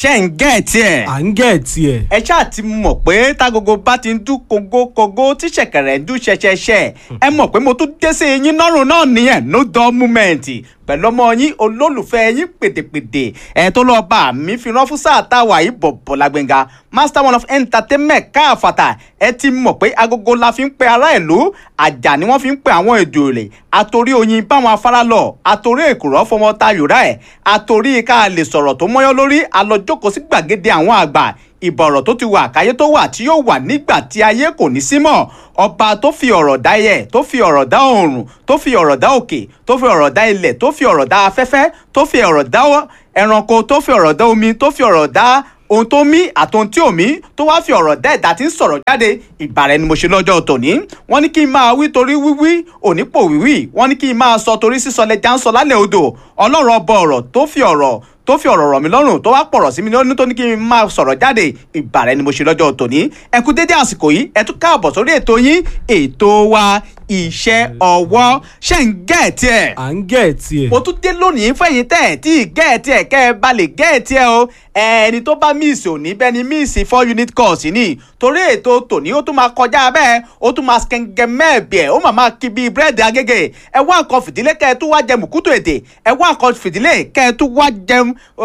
ṣe ń gẹ̀ tiẹ̀. à ń gẹ̀ tiẹ̀. ẹ ṣáà ti mọ̀ pé tágogo bá ti ń dún kogokogo tí ṣẹ̀kẹ̀rẹ̀ ń dún ṣẹṣẹṣẹ ẹ mọ̀ pé mo tún dé sí yín lọ́rùn náà nìyẹn no dull moment pẹ̀lú ọmọ yín olólùfẹ́ yín pèdèpèdè ẹ̀ tó lọ́ọ́ bá mi fi rán fún sáà táwa yìí bọ̀bọ̀ lágbẹ̀ngà master one of entertainment káàfàtà ẹ ti mọ̀ pé agogo la fi ń pe ará ìlú àjà ni wọ́n fi ń pe àwọn èdè òrè àtòrí oyin báwọn afárá lọ àtòrí èkùrọ́ fọmọ tayòrá ẹ̀ àtòrí ká lè sọ̀rọ̀ tó mọ́yán lórí alọ́jókòó sí gbàgede àwọn àgbà ìbọ̀rọ̀ tó ti wà káyé tó wà tí yóò wà nígbà tí ayé kò ní sí mọ́ ọba tó fi ọ̀rọ̀ dá yẹ tó fi ọ̀rọ̀ dá oòrùn tó fi ọ̀rọ̀ dá òkè tó fi ọ̀rọ̀ dá ilẹ̀ tó fi ọ̀rọ̀ dá afẹ́fẹ́ tó fi ọ̀rọ̀ dá ẹranko tó fi ọ̀rọ̀ dá omi tó fi ọ̀rọ̀ dá ohun tó mí àtohun tí ò mí tó wá fi ọ̀rọ̀ dá ẹ̀dá tí ń sọ̀rọ̀ jáde ìbàrẹ̀ ni mo ṣe lọ́jọ́ tòní wọ́n ní kí n máa wí torí wíwí òní pò wíwí wọ́n ní kí n máa sọ torí sísọ lẹ́jà ń sọ lálẹ́ odò ọlọ́run ọba ọ̀rọ̀ tó fi ọ̀rọ̀ tó fi ọ̀rọ̀ rọ̀ mí lọ́rùn tó wá pọ̀rọ̀ sí mi lọ́rùn tó ní kí n máa sọ̀rọ̀ jáde ìbàrẹ̀ ni mo ṣe lọ́jọ́ tòní ẹ kú dédé àsìkò yìí ẹ tún káàbọ̀ sórí ètò yín ètò wa iṣẹ́ ọwọ́ ṣe ń gẹ̀ẹ́tì ẹ̀ à ń gẹ̀ tiẹ̀. mo tún dé lónìí fẹ̀yìn tẹ̀ tí gẹ̀ẹ́tì ẹ̀ kẹ́ ẹ bá lè gẹ̀ẹ́tì ẹ̀ o ẹni tó bá míìsì òní bẹ́ẹ̀ ni míìsì four unit course ni torí ètò tòní ó tún máa kọjá bẹ́ẹ̀ ó tún máa skẹ́ngẹ́ mẹ́ẹ̀bì ẹ̀ ó máa máa kí bíi búrẹ́dì agége ẹ wá nǹkan fìdílé kẹ́ ẹ tún wá jẹ mùkútù èdè ẹ wá nǹkan fìdílé kẹ́ ẹ tún wá jẹ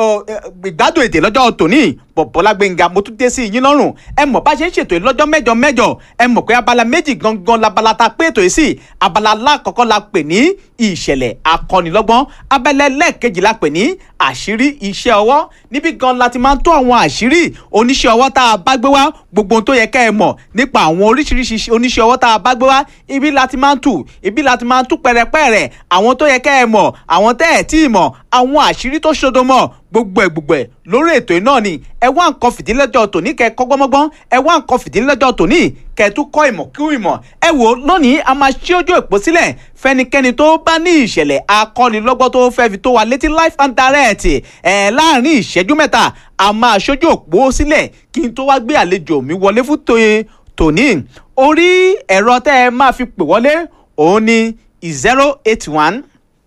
ìgbádùn èdè lọ́jọ́ tòní bọ̀bọ́lá gbẹ̀ngà mo tún dé sí yín lọ́rùn ẹ mọ̀ bá ṣe ń ṣètò lọ́jọ́ mẹ́jọ mẹ́jọ ẹ mọ̀ pé abala méjì gangan labala ta pé ètò yìí sí abala alákọ̀ọ́kọ́ la pè ní ìṣẹ̀lẹ̀ akọ́nilọ́gbọ́n abala ẹlẹ́ẹ̀kejì la pè ní àṣírí iṣẹ́ ọwọ́ níbi gan la ti máa ń tó àwọn àṣírí oníṣẹ́ ọwọ́ tá a bá gbé wá gbogbo ohun tó yẹ ká ẹ mọ̀ nípa àwọn oríṣiríṣi oníṣẹ́ ọwọ́ tá a bá gbé wá ibi la ti máa ń tù ibi la ti máa ń tú pẹ̀rẹ̀pẹ̀rẹ̀ àwọn tó yẹ ká ẹ mọ̀ àwọn tẹ́ ẹ̀ tí ì mọ̀ àwọn àṣírí tó ṣodo mọ̀ gbogbo ẹ̀ gbogbo ẹ̀ lórí ètò iná ni ẹ wá nǹkan fìdílẹ́jọ́ tòní kẹ́ kọ́gbọ́mọ́gbọ́n ẹ wá nǹkan fìdílẹ́jọ́ tòní kẹ́ tún kọ́ ìmọ̀ kí ìmọ̀ ẹ wò lónìí a máa ṣí ojú òpó sílẹ̀ fẹ́nikẹ́ni tó bá ní ìṣẹ̀lẹ̀ akọ́nilọ́gbọ́n tó fẹ́ fi tó wa létí life and direct ẹ̀ láàrin ìṣẹ́jú mẹ́ta a máa ṣojú òpó sílẹ̀ kí n tó wá gbé àlejò mi wọlé fún tòní orí ẹ̀rọ tẹ́ ẹ máa fi pè wọlé òun ni zero eight one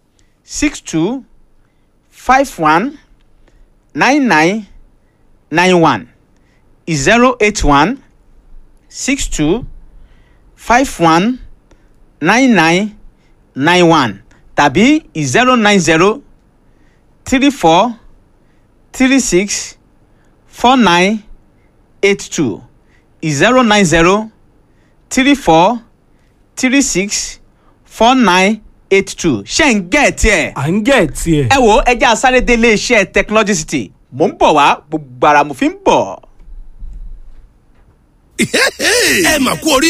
six two five one nine nine nine one zero eight one six two five one nine nine nine one tàbí zero nine zero three four three six four nine eight two zero nine zero three four three six four nine eight two ṣe ń gẹ̀ tiẹ̀ à ń gẹ̀ tiẹ̀. ẹ wo ẹjẹ́ asáré dé iléeṣẹ́ technology city mò ń bọ̀ wá gbogbo ara mo fi ń bọ̀. ẹ mà kú orí